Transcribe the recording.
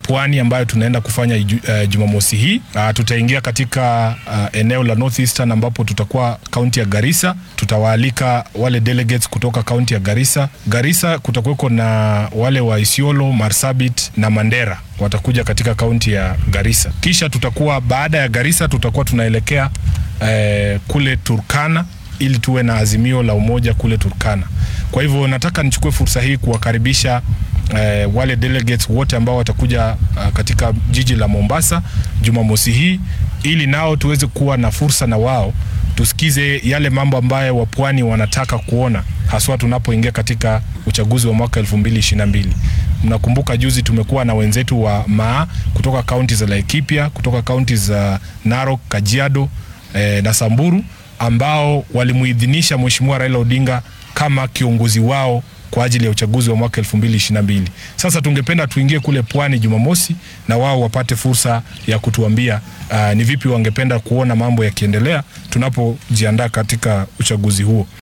pwani ambayo tunaenda kufanya uh, Jumamosi hii. Uh, tutaingia katika uh, eneo la North Eastern ambapo tutakuwa kaunti ya Garissa. Tutawaalika wale delegates kutoka kaunti ya Garissa. Garissa kutakuweko na wale wa Isiolo, Marsabit na Mandera watakuja katika kaunti ya Garissa. Kisha tutakuwa baada ya Garissa tutakuwa tunaelekea eh, kule Turkana ili tuwe na azimio la umoja kule Turkana. Kwa hivyo nataka nichukue fursa hii kuwakaribisha eh, wale delegates wote ambao watakuja uh, katika jiji la Mombasa Jumamosi hii ili nao tuweze kuwa na fursa na wao tusikize yale mambo ambayo wapwani wanataka kuona haswa tunapoingia katika uchaguzi wa mwaka 2022. Mnakumbuka juzi tumekuwa na wenzetu wa Maa kutoka kaunti za Laikipia, kutoka kaunti za Narok, Kajiado eh, na Samburu ambao walimuidhinisha Mheshimiwa Raila Odinga kama kiongozi wao kwa ajili ya uchaguzi wa mwaka 2022. Sasa tungependa tuingie kule pwani Jumamosi na wao wapate fursa ya kutuambia uh, ni vipi wangependa kuona mambo yakiendelea tunapojiandaa katika uchaguzi huo.